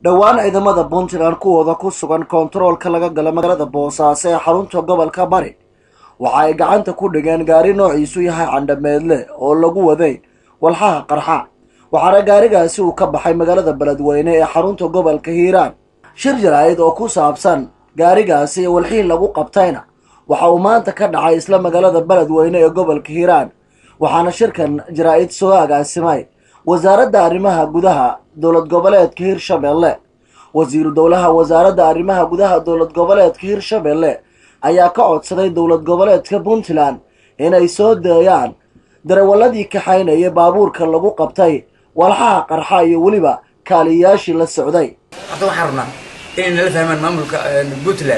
dhowaan ciidamada puntland kuwooda ku sugan koontaroolka laga gala magaalada boosaaso ee xarunta gobolka bari waxa ay gacanta ku dhigeen gaari noociisu yahay candhameedle oo lagu waday walxaha qarxa waxaana gaarigaasi uu ka baxay magaalada beledweyne ee xarunta gobolka hiiraan shir jaraa'id oo ku saabsan gaarigaasi iyo walxiin lagu qabtayna waxa uu maanta ka dhacay isla magaalada beledweyne ee gobolka hiiraan waxaana shirkan jaraa'id soo agaasimay wasaaradda arrimaha gudaha dowlad goboleedka hirshabelle wasiiru dowlaha wasaaradda arrimaha gudaha dowlad goboleedka hirshabelle ayaa ka codsaday dowlad goboleedka puntland inay soo deeyaan darawalladii kaxaynaya baabuurka lagu qabtay walxaha qarxa iyo weliba kaaliyayaashii la socday hadda waxaan rabnaa inay nala fahmaan maamulka puntland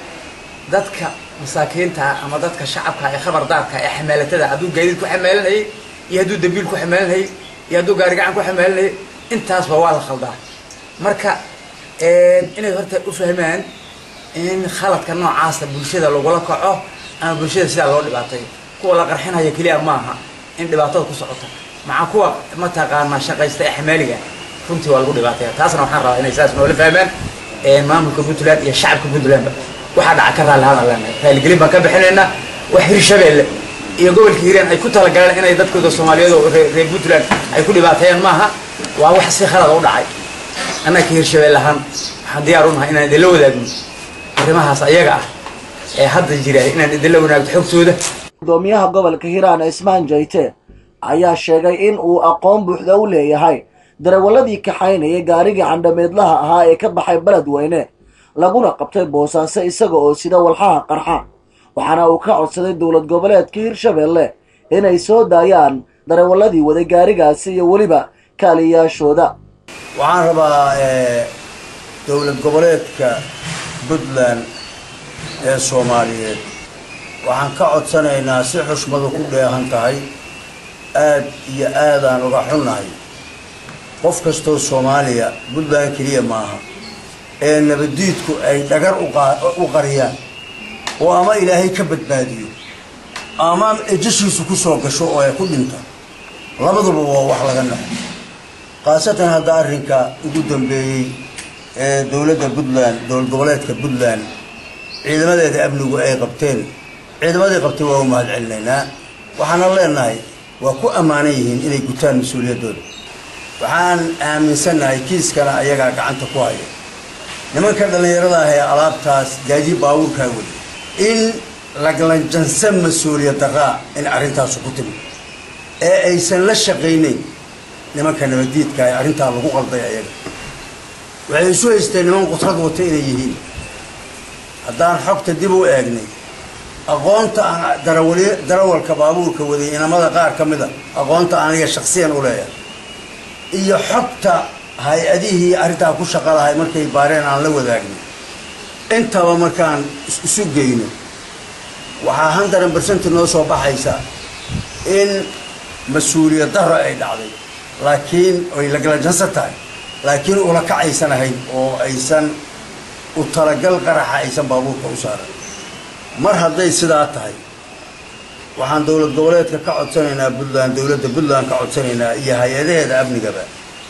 dadka masaakiinta ama dadka shacabka ee khabardaarka ee xamaalatada hadduu gaadiid ku xamaalanayay iyo hadduu dambiil ku xamaalanayay iyo hadduu gaari gacan ku xamaalanayay intaasba waa la khaldaa marka inay horta u fahmaan in khaladka noocaasa bulshada lagula kaco ama bulshada sidaa loo dhibaatay kuwa la qarxinaya keliya maaha in dhibaatada ku socota maca kuwa mataqaanaa shaqaysta ee xamaaliga runtii waa lagu dhibaataya taasna waxaan rabaa inay saas noola fahmaan maamulka puntland iyo shacabka puntlandba waxaa dhaca ka raalli hadaan leenahay raaligelin baan ka bixinaynaa wax hirshabeelle iyo gobolka hiiraan ay ku talagaleen inay dadkooda soomaaliyeed oo reer puntland ay ku dhibaateeyaan maaha waa wax si khalada u dhacay annaga ka hirshabelle ahaan waxaan diyaar u nahay inaan idinla wadaagno arrimahaas ayaga ah ee hadda jira inaan idinla wanaagto xogtooda gudoomiyaha gobolka hiiraan ismaan jayte ayaa sheegay in uu aqoon buuxda u leeyahay darawalladii kaxaynaya gaarigii candhameedlaha ahaa ee ka baxay beledweyne laguna qabtay boosaaso isaga oo sida walxaha qarxa waxaana uu ka codsaday dowlad goboleedka hirshabelle inay soo daayaan darawalladii waday gaarigaasi iyo weliba kaaliyayaashooda waxaan rabaa dowlad goboleedka puntland ee soomaaliyeed waxaan ka codsanaynaa si xushmadu ku dheehan tahay aad iyo aadaan uga xunnahay qof kastoo soomaaliya puntland keliya maaha ee nabaddiidku ay dhagar u qariyaan oo ama ilaahay ka badbaadiyo ama ejashiisu ku soo gasho oo ay ku dhinta labaduba waa wax laga naxo khaasatan hadda arrinka ugu dambeeyey ee dowladda puntland dowlad goboleedka puntland ciidamadeeda amnigu ay qabteen ciidamadii qabtay waa u mahad celinaynaa waxaana leenahay waa ku ammaanan yihiin inay gutaan mas-uuliyaddooda waxaan aaminsannahay kiiskana ayagaa gacanta ku haya nimanka dhallinyarada ah ee alaabtaas gaadii baabuurkaa weli in laglanjansan mas-uuliyad daraa in arrintaasu ku timi ee aysan la shaqaynayn nimanka nabaddiidka ee arrintaa lagu qalday ayaga waxay isu haysteen niman qudrad wata inay yihiin haddaan xogta dib u eegnay aqoonta aan darawali darawalka baabuurka waday inamada qaar ka mid a aqoonta aniga shaksiyan u leeyahay iyo xogta hay-adihii arrintaa ku shaqa lahay markay baareen aan la wadaagno intaba markaan isu geyno waxaa handaran bersenti noo soo baxaysa in mas-uuliyad daro ay dhacday laakiin ay lagalajansan tahay laakiin ula kacaysan ahayn oo aysan u talagal qaraxa aysan baabuurka u saaran mar hadday sidaa tahay waxaan dowlad goboleedka ka codsanaynaa puntland dowladda puntland ka codsanaynaa iyo hay-adaheeda amnigaba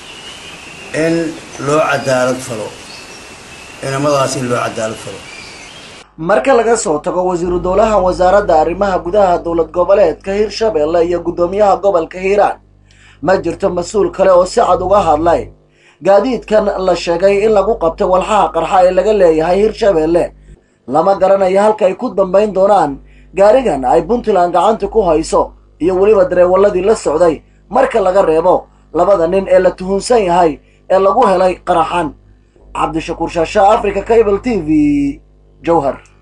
in loo cadaalad falo inamadaas in loo cadaalad falo marka laga soo tago wasiiru dowlaha wasaaradda arrimaha gudaha dowlad goboleedka hirshabelle iyo guddoomiyaha gobolka hiiraan ma jirto mas-uul kale oo si cad uga hadlay gaadiidkan la sheegay in lagu qabtay walxaha qarxa ee laga leeyahay hirshabelle lama garanayo halka ay ku dambayn doonaan gaarigan ay puntland gacanta ku hayso iyo weliba dareewalladii la socday marka laga reebo labada nin ee la tuhunsan yahay ee lagu helay qaraxan cabdishakuur shaasha africa cable t v jowhar